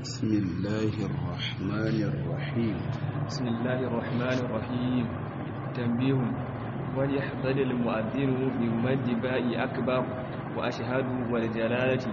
بسم الله الرحمن الرحيم بسم الله الرحمن الرحيم تنبيه وليحذر المؤذن من مد باء أكبر وأشهد والجلالة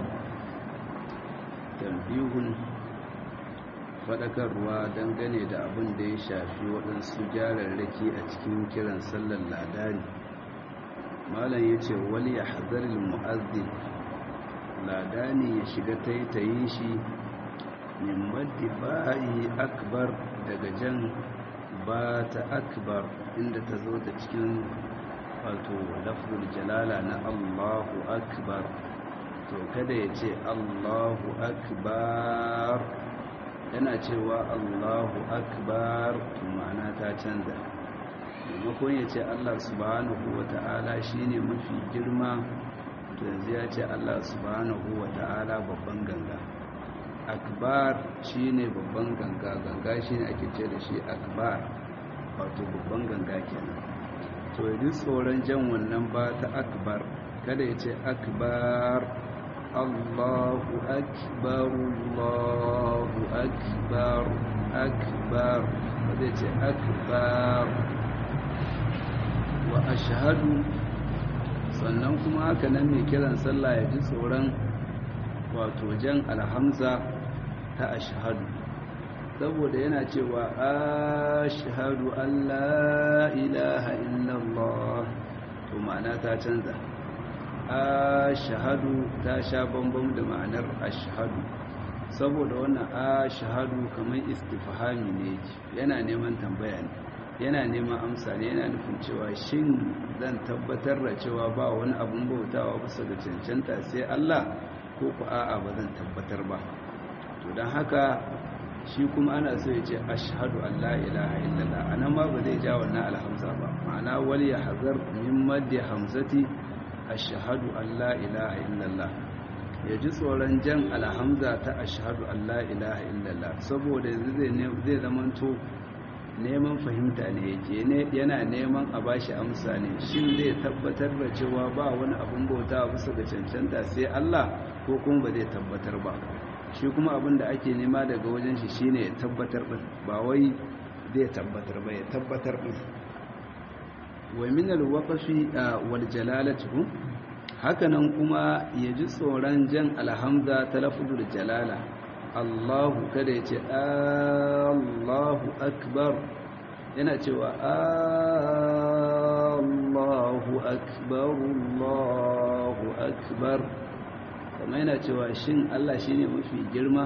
tambihun faɗakarwa dangane da abin da ya shafi waɗansu jararraki a cikin kiran sallar ladani malam ya ce wali ya hazarin mu'azzin ladani ya shiga taitayin shi min maddi ba'i akbar daga jan ba ta akbar inda ta zo da cikin wato lafzul jalala na allahu akbar to kada ya ce allahu akbar yana cewa allahu akbar to ma'ana ta canza maimakon ya ce allah subhanahu wa ta'ala shine mafi girma to yanzu ya ce allah subhanahu wa ta'ala babban ganga akbar shine babban ganga ganga shine ake ce da shi akbar wato babban ganga kenan to yi tsoron jan wannan ba ta akbar kada ya ce akbar Allahu akbar Allahu akbar akbar wadda ce akbar wa ashhadu sannan kuma haka nan mai kiran sallah ya ji tsoron wato jan alhamza ta ashhadu saboda yana cewa ashhadu an la ilaha illallah to ma'ana ta canza ashhadu ta sha bambam da ma'anar ashhadu saboda wannan ashhadu kamar istifhami ne yana neman tambaya ne yana neman amsa ne yana nufin cewa shin zan tabbatar da cewa ba wani abun bautawa bisa ga cancanta sai Allah ko ku a'a ba zan tabbatar ba to don haka shi kuma ana so ya ce ashhadu an la ilaha illallah anan ma ba zai ja wannan alhamza ba ma'ana wal yahzar min maddi hamzati ashhadu an la ilaha illallah ya ji tsoron jan alhamza ta ashhadu an la ilaha illallah saboda yanzu zai zamanto neman fahimta ne yake yana neman a bashi amsa ne shin zai tabbatar da cewa ba wani abin bauta bisa ga cancanta sai Allah ko kuma ba zai tabbatar ba shi kuma abin da ake nema daga wajen shi shine ya tabbatar din ba wai zai tabbatar ba ya tabbatar din wa min al-waqfi wal jalalatu hakanan kuma ya ji tsoron jan alhamza ta lafzul jalala Allahu kada ya ce Allahu akbar yana cewa Allahu akbar Allahu akbar kuma yana cewa shin Allah shine mafi girma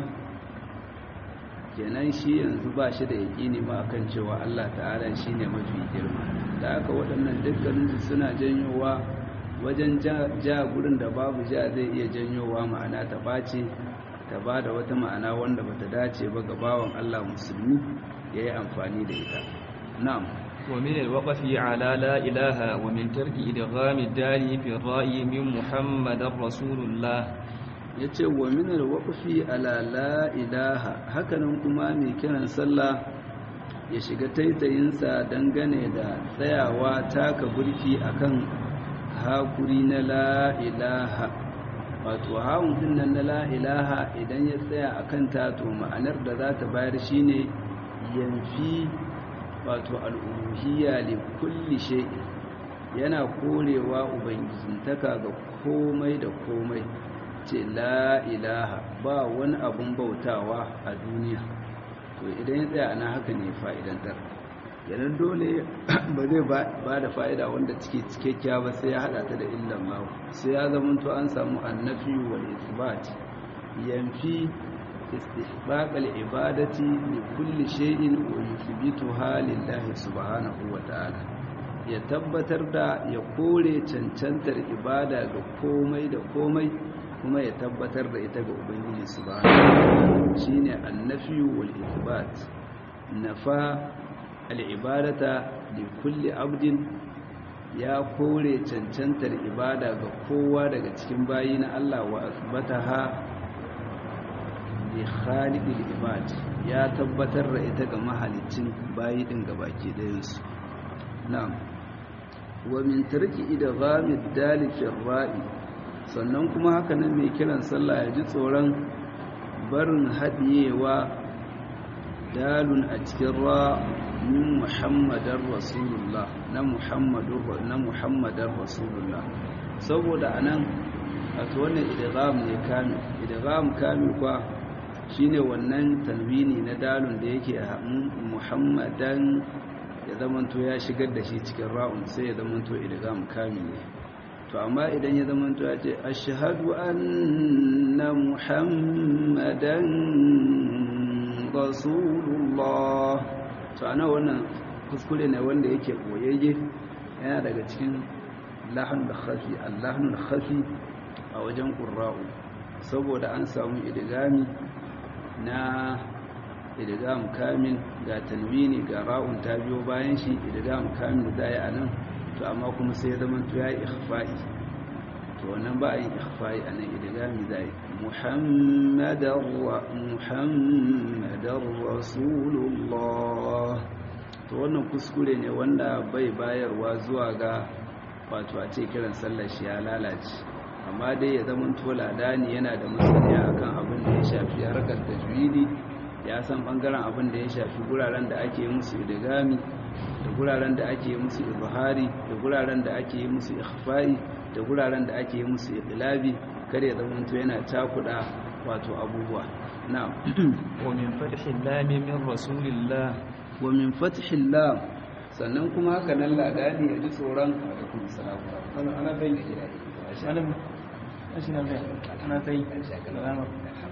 kenan shi yanzu ba shi da yaƙini ma akan cewa Allah ta'ala shine mafi girma da haka waɗannan dukkaninsu suna janyowa wajen ja gurin da babu ja zai iya janyowa ma'ana ta ɓace ta ba da wata ma'ana wanda ba ta dace ba ga bawan Allah musulmi ya yi amfani da ita na'am ومن الوقف على لا إله ومن ترك إدغام الدال في الرأي من محمد رسول الله yace wa min alwaqfi ala la ilaha hakanan kuma mai kiran sallah ya shiga taitayinsa dangane da tsayawa taka burki akan hakuri na la ilaha wato hawun din nan na la ilaha idan ya tsaya akan ta to ma'anar da za ta bayar shine yanfi wato al'uluhiyya li kulli shay'in yana korewa ubangijintaka ga komai da komai ce la ilaha ba wani abun bautawa a duniya to idan ya tsaya ana haka ne fa'idantar yanar dole ba zai ba da fa'ida wanda cike cikakkiya ba sai ya hada ta da illan mawa sai ya zamanto an samu annafi wal isbat yanfi istihbaqal ibadati li kulli shay'in wa yuthbituha lillahi subhanahu wa ta'ala ya tabbatar da ya kore cancantar ibada ga komai da komai kuma ya tabbatar da ita ga ubangiji subhanahu shine annafi wal ithbat nafa al'ibadata da kulle abdin ya kore cancantar ibada ga kowa daga cikin bayi na Allah wa asibata ha da khalidul ibad ya tabbatar da ita ga mahalicin bayi din ga baki ɗayansu na'am wa min tarki idghamid dali fi ra'i sannan kuma haka nan mai kiran sallah ya ji tsoron barin haɗiyewa dalun a cikin ra min muhammadar rasulullah na muhammadar rasulullah saboda anan wato wannan idgham ne kamil idgham kamil kwa shine wannan tanwini na dalun da yake a muhammadan ya zamanto ya shigar da shi cikin ra'un sai ya zamanto idgham kamil ne to amma idan ya zamanto ya ce ashhadu anna muhammadan rasulullah to ana wannan kuskure ne wanda yake boyayye yana daga cikin lahan da khafi allahun khafi a wajen qurra'u saboda an samu idgami na idgam kamil ga tanwini ga ra'un ta biyo bayan shi idgam kamil da ya anan to amma kuma sai ya zama to yayi ikhfa'i to wannan ba yin ikhfa'i anan idgami zai muhammadar wa muhammadar rasulullah to wannan kuskure ne wanda bai bayarwa zuwa ga wato a ce kiran sallar shi ya lalace amma dai ya zama to ladani yana da masaniya akan abin da ya shafi harkar tajwidi ya san bangaren abin da ya shafi guraren da ake musu idgami da guraren da ake musu izhari da guraren da ake musu ikhfa'i da guraren da ake musu iqlabi kare ya zama to yana takuda wato abubuwa na'am wa min fathil lam min rasulillah wa min fathil lam sannan kuma haka nan ladani ya ji tsoron alaikum salam ana ana bai ana shi na bai ana bai salama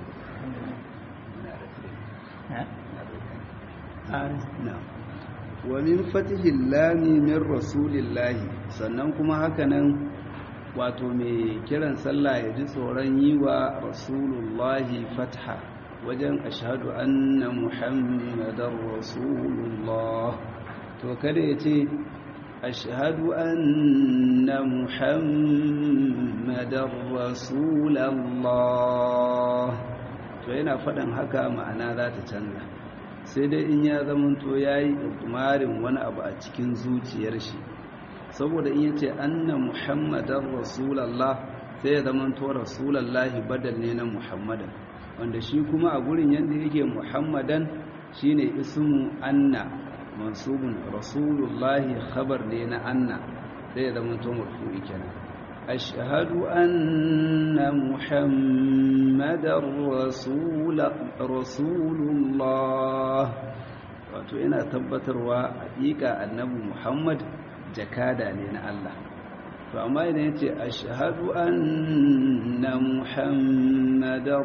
na'am wa min fatihil lami min rasulillahi sannan kuma haka nan wato mai kiran sallah ya ji tsoron yi wa rasulullahi fatha wajen ashhadu anna muhammadar rasulullah to kada ya ce ashhadu anna muhammadar rasulallah to yana faɗin haka ma'ana za ta canza sai dai in ya zamanto ya yi ɗumarin wani abu a cikin zuciyar shi saboda in yace anna muhammadan rasulallah sai ya zamanto rasulallahi badal ne na muhammadan wanda shi kuma a gurin yadda yake muhammadan shine ismu anna mansubun rasulullahi khabar ne na anna sai ya zamanto marfu'i kenan ashhadu anna muhammadar rasulullah wato yana tabbatarwa haƙiƙa annabi muhammad jakada ne na Allah to amma idan yace ashhadu anna muhammadar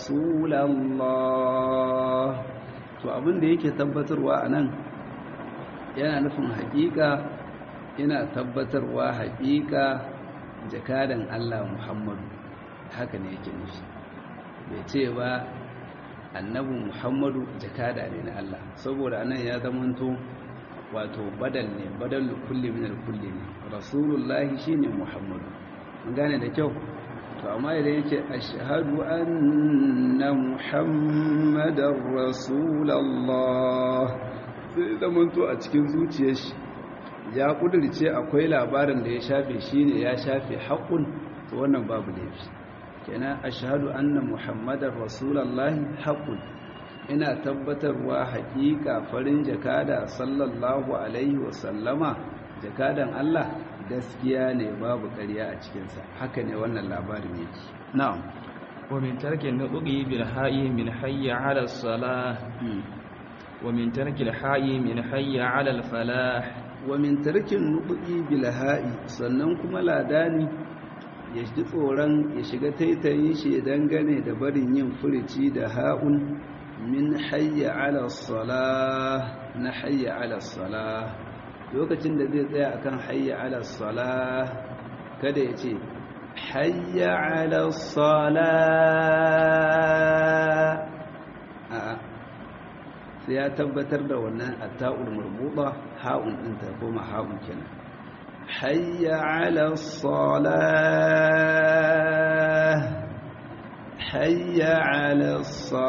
rasulullah to abin da yake tabbatarwa anan yana nufin haƙiƙa yana tabbatarwa haƙiƙa jakadan Allah Muhammadu haka ne yake nufi bai ce ba annabi Muhammadu jakada ne na Allah saboda anan ya zamanto wato badal ne badal kulli min kulli ne rasulullahi shine Muhammadu mun gane da kyau to amma idan yake ashhadu anna muhammadar rasulullah sai zamanto a cikin zuciyar shi ya kudirce akwai labarin da ya shafe shi ne ya shafe haƙun to wannan babu laifi kenan ashhadu anna muhammadar rasulullahi haƙun ina tabbatarwa haƙiƙa farin jakada sallallahu alaihi wasallama jakadan Allah gaskiya ne babu ƙarya a cikinsa haka ne wannan labarin yake na'am wa min tarki nutqi bil ha'i min hayya 'ala as-salah wa min tarki al-ha'i min hayya 'ala al-falah wa min tarkin nuqi bil ha'i sannan kuma ladani ya ji tsoron ya shiga taitayin shi dangane da barin yin furici da ha'un min hayya 'ala as-salah na hayya 'ala as-salah lokacin da zai tsaya akan hayya 'ala as-salah kada ya ce hayya 'ala as-salah a'a sai ya tabbatar da wannan atta'ul marbuta ha'un din ta koma ha'un kenan hayya 'ala as-salah hayya 'ala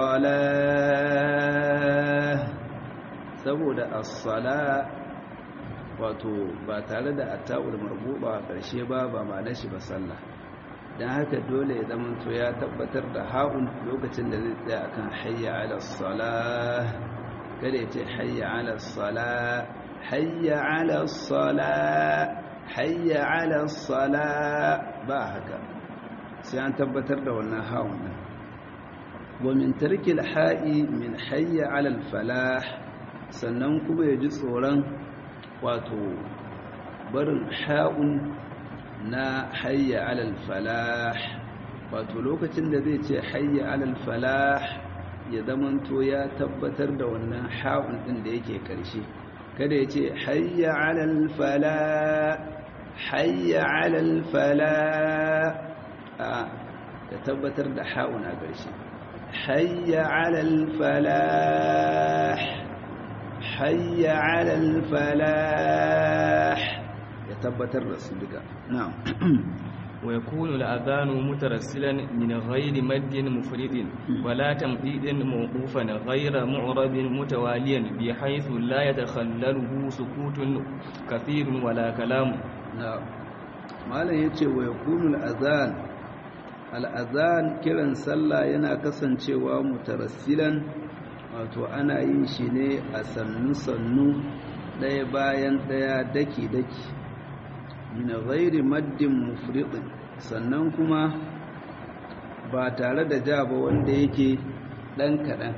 as-salah saboda as-salah wato ba tare da atta'ul marbuta a ƙarshe ba ba ma'anar shi ba sallah don haka dole ya zamanto ya tabbatar da ha'un lokacin da zai tsaya akan hayya ala salah kada ya ce hayya ala salah hayya ala salah hayya ala salah ba haka sai an tabbatar da wannan ha'un din wa min tarkil ha'i min hayya ala falah sannan kuma ya ji tsoron wato barin ha'un na hayya alal falah wato lokacin da zai ce hayya alal falah ya zamanto ya tabbatar da wannan ha'un din da yake karshe kada ya ce hayya alal falah hayya alal falah a ya tabbatar da ha'un a karshe hayya alal falah hayya alal falah ya tabbatar da su duka na'am wa yakunu al-adhanu mutarassilan min ghairi maddin mufridin wala tamdidin mawqufan ghayra mu'rabin mutawaliyan bi haythu la yatakhallaluhu sukutun kathirun wala kalam na'am malam yace wa yakunu al-adhan al-adhan kiran sallah yana kasancewa mutarassilan wato ana yin shi ne a sannu-sannu ɗaya bayan ɗaya daki-daki min ghairi maddin mufridin sannan kuma ba tare da ja ba wanda yake ɗan kaɗan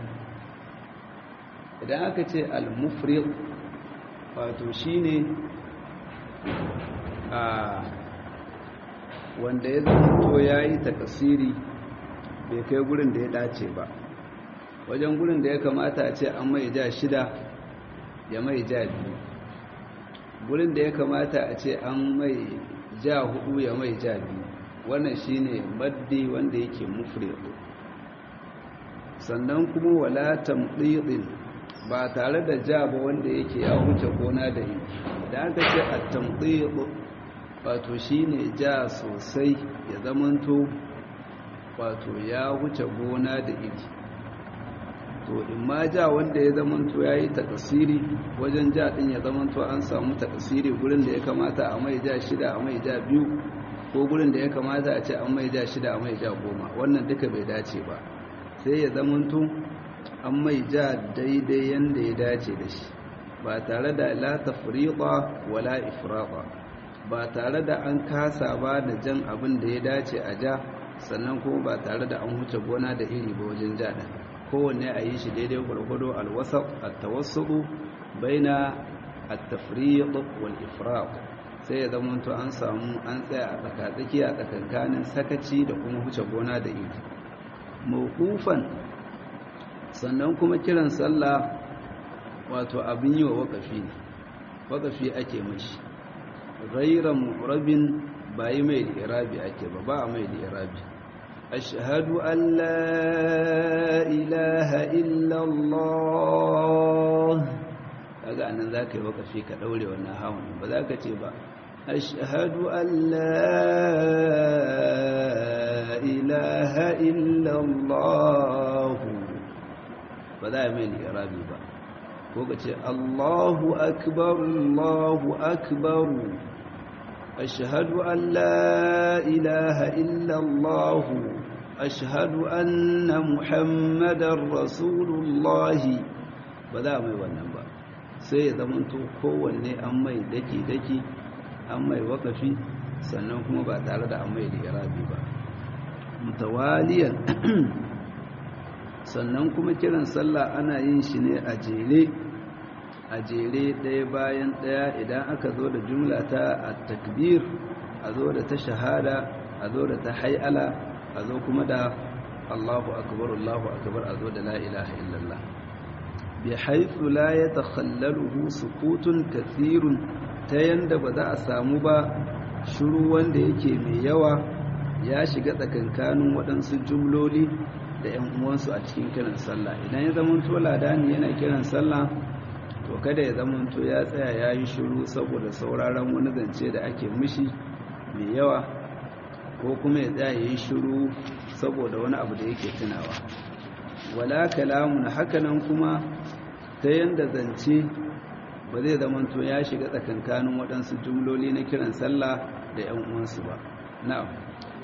idan aka ce al-mufrid wato shine a wanda ya zanto ya yi takasiri bai kai gurin da ya dace ba wajen gurin da ya kamata a ce an mai ja shida ya mai ja biyu gurin da ya kamata a ce an mai ja hudu ya mai ja biyu wannan shine maddi wanda yake mufrid sannan kuma wala tamdidin ba tare da ja ba wanda yake ya wuce gona da yi da aka ce at-tamdid wato shine ja sosai ya zamanto wato ya wuce gona da iri to in ma ja wanda ya zamanto ya yi takasiri wajen ja din ya zamanto an samu takasiri gurin da ya kamata a mai ja shida a mai ja biyu ko gurin da ya kamata a ce an mai ja shida a mai ja goma wannan duka bai dace ba sai ya zamanto an mai ja daidai yanda ya dace da shi ba tare da la tafriqa wala ifraqa ba tare da an kasa ba da jan abin da ya dace a ja sannan kuma ba tare da an huce gona da iri ba wajen ja din kowanne a yi shi daidai gwargwado alwasaq at-tawassudu baina at-tafriq wal ifraq sai ya zama to an samu an tsaya a tsakatsaki a tsakankanin sakaci da kuma huce gona da iri mawqufan sannan kuma kiran sallah wato abin yi wa wakafi ne wakafi ake mashi ghayra mu'rabin bai mai da irabi ake ba ba mai da irabi أشهد أن لا إله إلا الله kaga anan zaka yi wakafi ka daure wannan hawan ba za ka ce ba ashhadu an la ilaha illa allah ba za mai irabi ba ko ka ce allahu akbar allahu akbar ashhadu an la ilaha illa allah ashhadu anna muhammadar rasulullahi ba za mai wannan ba sai ya zamanto kowanne an mai daki-daki an mai wakafi sannan kuma ba tare da an mai da irabi ba mutawaliyan sannan kuma kiran sallah ana yin shi ne a jere a jere ɗaya bayan ɗaya idan aka zo da jumla ta a takbir a zo da ta shahada a zo da ta hay'ala a zo kuma da allahu akbar allahu akbar a zo da la ilaha illallah بحيث لا يتخلله سكوت كثير ta yanda ba za a samu ba shiru wanda yake mai yawa ya shiga tsakankanin waɗansu jumloli da 'yan uwansu a cikin kiran sallah idan ya zamanto ladani yana kiran sallah to kada ya zamanto ya tsaya ya yi shiru saboda sauraron wani zance da ake mishi mai yawa ko kuma ya tsaya ya yi shiru saboda wani abu da yake tunawa wala kalamun hakanan kuma ta yanda zance ba zai zamanto ya shiga tsakankanin waɗansu jumloli na kiran sallah da ‘yan uwansu ba na'am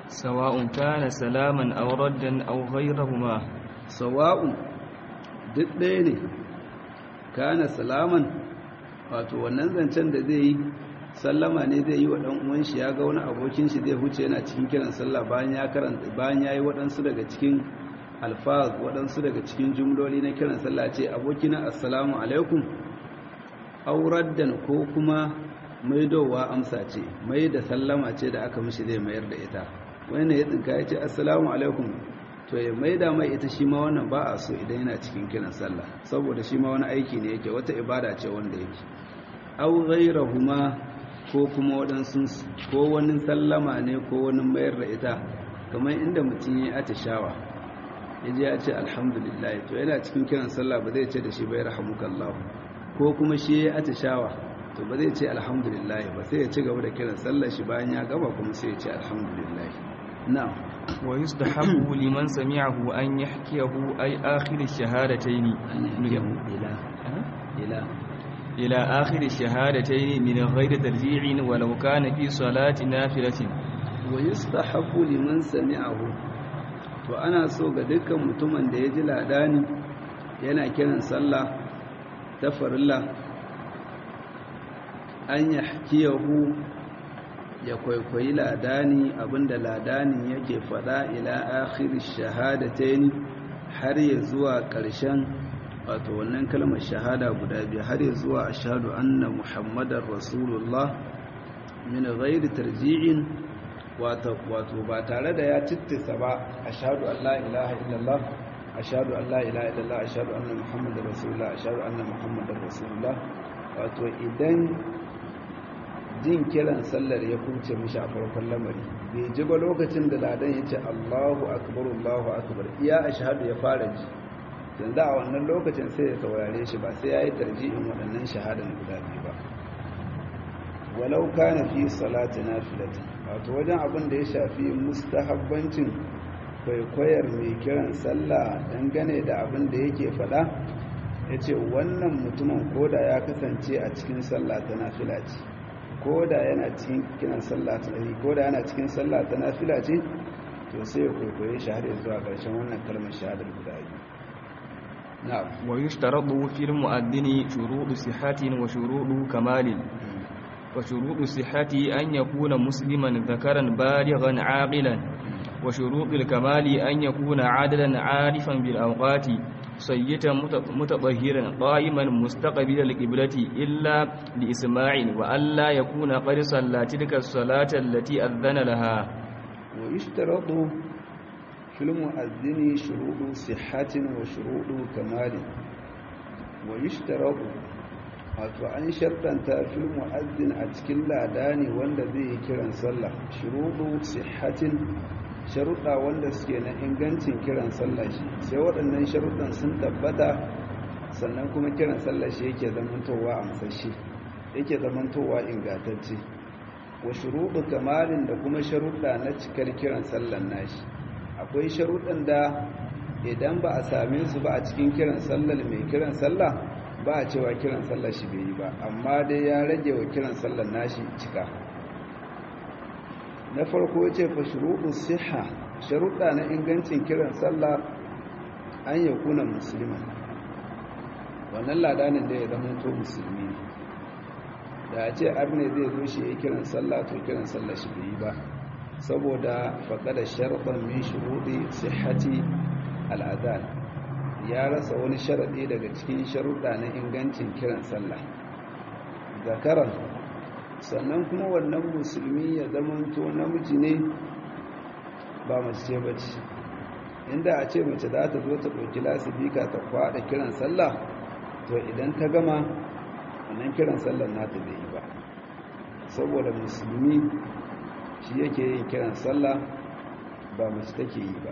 sawa'un kana salaman aw raddan aw ghayrahuma sawa'un duk ɗaya ne kana salaman wato wannan zancen da zai yi sallama ne zai yi wa ɗan uwan shi ya ga wani abokin shi zai huce yana cikin kiran sallah bayan ya karanta bayan yayi waɗansu daga cikin alfaz waɗansu daga cikin jumloli na kiran sallah ce abokina assalamu alaikum auraddan ko kuma maidowa amsa ce mai da sallama ce da aka mishi zai mayar da ita wani ya tsinka ya ce assalamu alaikum to ya maida mai ita shi ma wannan ba a so idan yana cikin kiran sallah saboda shi ma wani aiki ne yake wata ibada ce wanda yake au ghairahuma ko kuma waɗansu ko wani sallama ne ko wani mayar da ita kamar inda mutum ya atishawa ya je ya ce alhamdulillah to yana cikin kiran sallah ba zai ce da shi bai rahamukallahu ko kuma shi ya atishawa to ba zai ce alhamdulillah ba sai ya ci gaba da kiran sallar shi bayan ya gaba kuma sai ya ce alhamdulillah na'am wa yustahabbu liman sami'ahu an yahkiyahu ay akhir ash-shahadatayn ila ila ila akhir ash-shahadatayn min ghayri tarji'in walau kana fi salati nafilatin wa yustahabbu liman sami'ahu to ana so ga dukkan mutumin da ya ji ladani yana kiran sallah ta farilla an yahkiyahu ya kwaikwayi ladani abinda ladanin yake fada ila akhir shahadatayn har ya zuwa ƙarshen wato wannan kalmar shahada guda biyu har ya zuwa ashhadu anna muhammadar rasulullah min ghairi tarji'in wato wato ba tare da ya cittisa ba ashhadu an la ilaha illallah ashhadu an la ilaha illallah ashhadu anna muhammadar rasulullah ashhadu anna muhammadar rasulullah wato idan jin kiran sallar ya kuce mishi a farkon lamari bai ji ba lokacin da ladan ya ce Allahu akbar Allahu akbar iya ashhadu ya fara ji yanzu a wannan lokacin sai ya saurare shi ba sai ya yi tarjihin waɗannan shahadan guda biyu ba walau kana fi salati nafilatin wato wajen abin da ya shafi mustahabbancin kwaikwayar mai kiran sallah dangane da abin da yake faɗa ya ce wannan mutumin koda ya kasance a cikin sallah ta nafila ce koda yana cikin kiran sallah ta nafi koda yana cikin sallah ta nafila ce to sai ya kwaikwaye shi har zuwa ƙarshen wannan kalmar shahadar guda biyu na'am wa yushtaratu fil mu'addini shuruɗu sihhatin wa shuruɗu kamalin وشروط الصحة أن يكون مسلما ذكرا بالغا عاقلا وشروط الكمال أن يكون عادلا عارفا بالأوقات صيتا متطهرا قائما مستقبل القبلة إلا لإسماع وألا يكون قد صلى تلك الصلاة التي أذن لها ويشترط في المؤذن شروط صحة وشروط كمال ويشترط wato an shartanta fil mu'azzin a cikin ladani wanda zai yi kiran sallah shuruɗu sihhatin sharuɗa wanda suke na ingancin kiran sallah shi sai waɗannan sharuɗan sun tabbata sannan kuma kiran sallah shi yake zamantowa amsashi yake zamantowa ingantacce wa shuruɗu kamalin da kuma sharuɗa na cikar kiran sallan nashi akwai sharuɗan da idan ba a same su ba a cikin kiran sallar mai kiran sallah ba a cewa kiran sallar shi bai yi ba amma dai ya rage wa kiran sallar nashi cika na farko ya ce fa shuruɗu siha sharuɗa na ingancin kiran sallah an ya kuna musulman wannan ladanin da ya zama to musulmi ne da a ce arne zai zo shi ya kiran sallah to kiran sallah shi bai yi ba saboda faƙada sharɗan min shuruɗi sihati al'adhan ya rasa wani sharaɗi daga cikin sharuɗa na ingancin kiran sallah zakaran sannan kuma wannan musulmi ya zamanto namiji ne ba mace ce bace inda a ce mace za ta zo ta ɗauki lasifika ta kwaɗa kiran sallah to idan ta gama wannan kiran sallah nata bai yi ba saboda musulmi shi yake yin kiran sallah ba mace take yi ba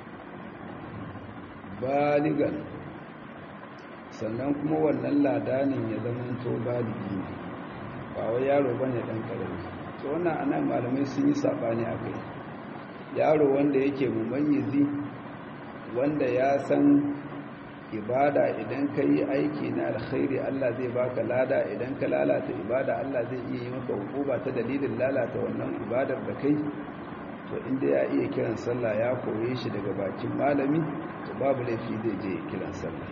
baligan sannan kuma wannan ladanin ya zamanto baligi ne ba wai yaro bane dan karami to wannan anan malamai sun yi sabani akai yaro wanda yake mumayyizi wanda ya san ibada idan ka yi aiki na alkhairi Allah zai baka lada idan ka lalata ibada Allah zai iya yi maka hukuma ta dalilin lalata wannan ibadar da kai to inda ya iya kiran sallah ya koye shi daga bakin malami to babu laifi zai je kiran sallah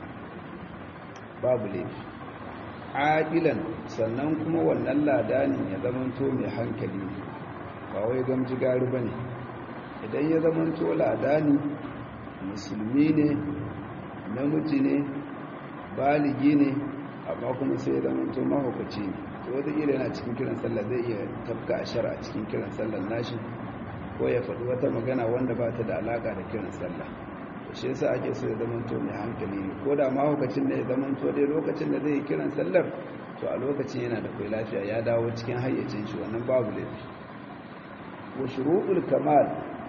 babu laifi aqilan sannan kuma wannan ladanin ya zamanto mai hankali ba wai gamji gari bane idan ya zamanto ladani musulmi ne namiji ne baligi ne amma kuma sai ya zamanto mahaukaci ne to wataƙila yana cikin kiran sallah zai iya tafka ashar a cikin kiran sallah nashi ko ya faɗi wata magana wanda ba ta da alaƙa da kiran sallah shi yasa ake so ya zamanto mai hankali ne ko da mahaukacin ne ya zamanto dai lokacin da zai yi kiran sallar to a lokacin yana da kai lafiya ya dawo cikin hayyacin shi wannan babu laifi wa shuruɗul kamal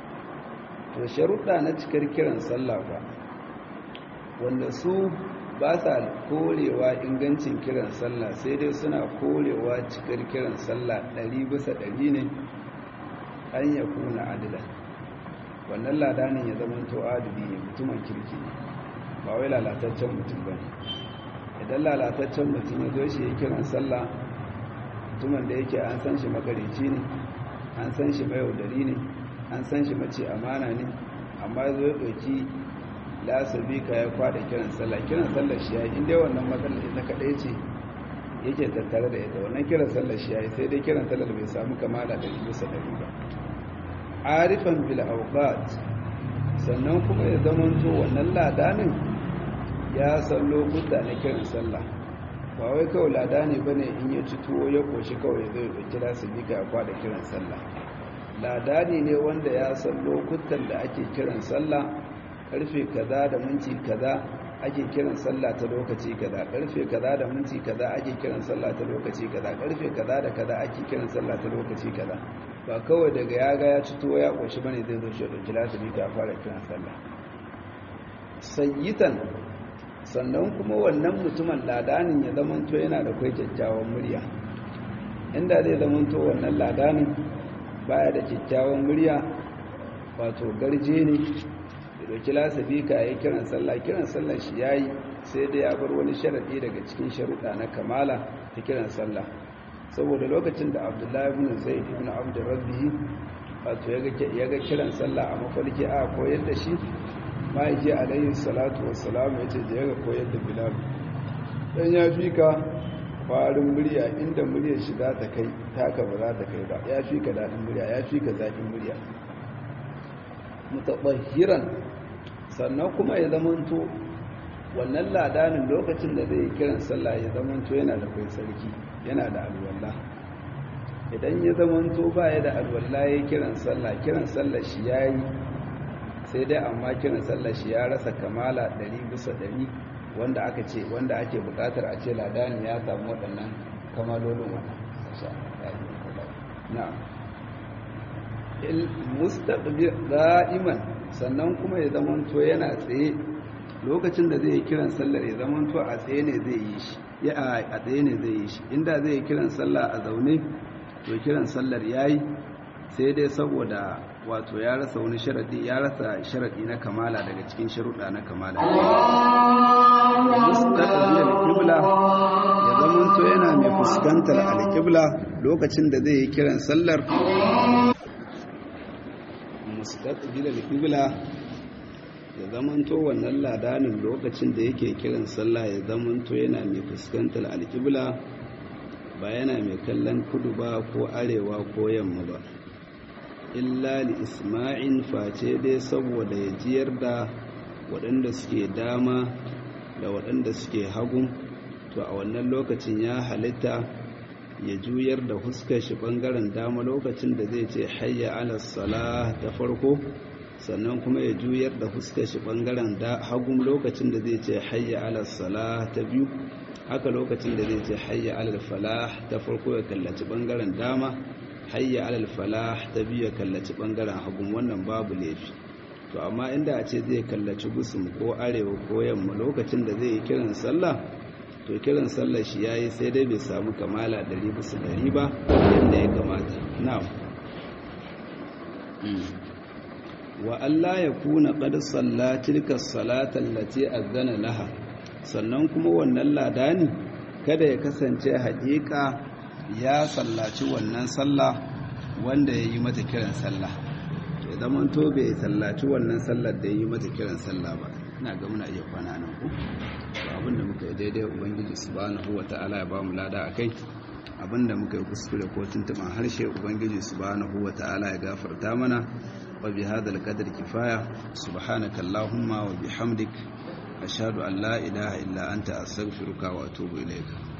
to sharuɗa na cikar kiran sallah ba wanda su ba sa korewa ingancin kiran sallah sai dai suna korewa cikar kiran sallah ɗari bisa ɗari ne an ya kuna adila wannan ladanin ya zama to adili ne mutumin kirki ne ba wai lalataccen mutum ba ne idan lalataccen mutum ya zo shi ya kiran sallah mutumin da yake an san shi makarici ne an san shi mayaudari ne an san shi mace amana ne amma zo ya ɗauki lasabi ka ya kwada kiran sallah kiran sallah shi ya yi inda wannan matsalar ita kaɗai ce yake tattare da ita wannan kiran sallah shi ya yi sai dai kiran sallah bai samu kamala da bisa ɗari ba arifan bil awqat sannan kuma ya zamanto wannan ladanin ya san lokuta na kiran sallah ba wai kawai ladani bane in ya ci tuwo ya koshi kawai zai ɗauki lasabi ka ya kwada kiran sallah ladani ne wanda ya san lokutan da ake kiran sallah karfe kaza da minti kaza ake kiran sallah ta lokaci kaza karfe kaza da minti kaza ake kiran sallah ta lokaci kaza karfe kaza da kaza ake kiran sallah ta lokaci kaza ba kawai daga ya ga ya cito ya koshi bane zai zo shi da kilasiri ka fara kiran sallah sayyitan sannan kuma wannan mutumin ladanin ya zamanto yana da kai kyakkyawan murya inda zai zamanto wannan ladanin baya da kyakkyawan murya wato garje ne da doki lasabi ka yi kiran sallah kiran sallah shi yayi sai dai ya bar wani sharadi daga cikin sharuɗa na kamala ta kiran sallah saboda lokacin da abdullahi ibn zaid ibn abd rabbihi wato ya ga kiran sallah a mafarki a koyar da shi ma'aiki alayhi salatu wassalam ya ce ya ga koyar da bilal dan ya fi ka farin murya inda muryar shi za ta kai taka ba za ta kai ba ya fi ka daɗin murya ya fi ka zaƙin murya mutaɓahiran sannan kuma ya zamanto wannan ladanin lokacin da zai kiran sallah ya zamanto yana da kai sarki yana da alwallah idan ya zamanto ba ya da alwallah ya kiran sallah kiran sallah shi ya yi sai dai amma kiran sallah shi ya rasa kamala ɗari bisa ɗari wanda aka ce wanda ake buƙatar a ce ladani ya samu waɗannan kamalolin wannan na'am mustaqbil da'iman sannan kuma ya zamanto yana tsaye lokacin da zai yi kiran sallar ya zamanto a tsaye ne zai yi shi ya a tsaye ne zai yi shi inda zai yi kiran sallah a zaune to kiran sallar yayi sai dai saboda wato ya rasa wani sharadi ya rasa sharadi na kamala daga cikin sharuɗa na kamala mustaqbil qibla ya zamanto yana mai fuskantar alqibla lokacin da zai yi kiran sallar mustaqbil al-qibla ya zamanto wannan ladanin lokacin da yake kiran sallah ya zamanto yana mai fuskantar al-qibla ba yana mai kallon kudu ba ko arewa ko yamma ba illa li isma'in face dai saboda ya jiyar da waɗanda suke dama da waɗanda suke hagu to a wannan lokacin ya halitta ya juyar da huskar shi bangaren dama lokacin da zai ce hayya ala salah ta farko sannan kuma ya juyar da huskar shi bangaren hagun lokacin da zai ce hayya ala salah ta biyu haka lokacin da zai ce hayya ala falah ta farko ya kallaci bangaren dama hayya ala falah ta biyu ya kallaci bangaren hagun wannan babu laifi to amma inda a ce zai kallaci gusum ko arewa ko yamma lokacin da zai yi kiran sallah to kiran sallar shi yayi sai dai bai samu kamala ɗari bisa ɗari ba yadda ya kamata na'am wa Allah ya kuna qad salla tilka salata allati azana laha sannan kuma wannan ladani kada ya kasance haƙiƙa ya sallaci wannan sallah wanda ya yi mata kiran sallah to ya zama to bai sallaci wannan sallar da yi mata kiran sallah ba ina ga muna iya kwana nan ku to abinda muka yi daidai ubangiji subhanahu wata'ala ya ba mu lada akai abinda muka yi kuskure ko tuntuban harshe ubangiji subhanahu wata'ala ya gafarta mana wa bi hadal qadri kifaya subhanaka allahumma wa bihamdik ashhadu an la ilaha illa anta astaghfiruka wa atubu ilayka